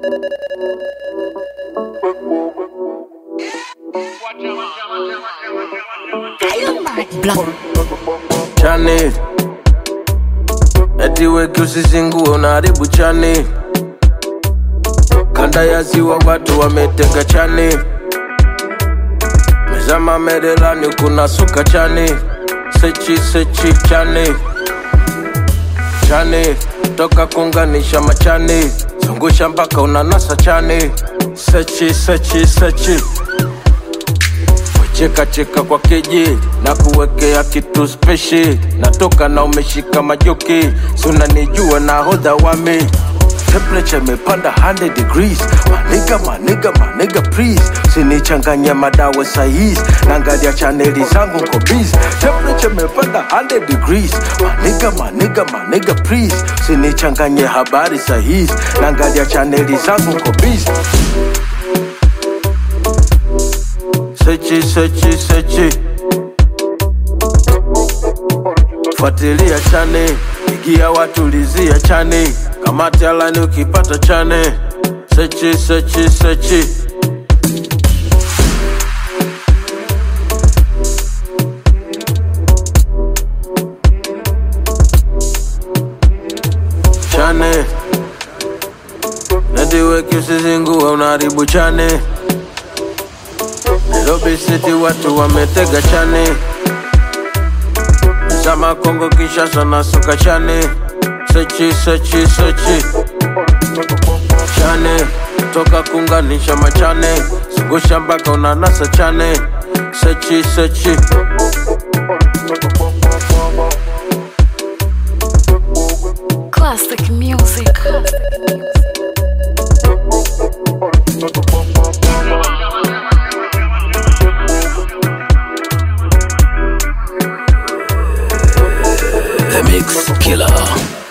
chani eti weki usizingue unaharibu chani kanda ya ziwa watu wametega chani mezama merelani kuna suka chani sechi sechi chani chani toka kunganisha machani zungusha mpaka unanasa chani sechi sechi sechi cheka cheka kwa keji na kuwekea kitu speshi natoka na umeshika majoki sunanijua na hodha wami temperature imepanda 100 degrees maniga maniga maniga please sinichanganya madawa saizi naangalia chaneli zangu nko busy temperature imepanda 100 degrees maniga maniga maniga please sinichanganye habari saizi naangalia chaneli zangu nko busy sechi sechi sechi fuatilia chane igia watulizia chane kamati alani ukipata chane sechi sechi sechi chane nediweki usizingue unaharibu chane Nairobi City watu wametega chane Zama Kongo Kinshasa na suka chane Sechi sechi sechi Chane toka kunganisha machane Zungusha mpaka unanasa chane Sechi sechi Classic music. The Mix Killer.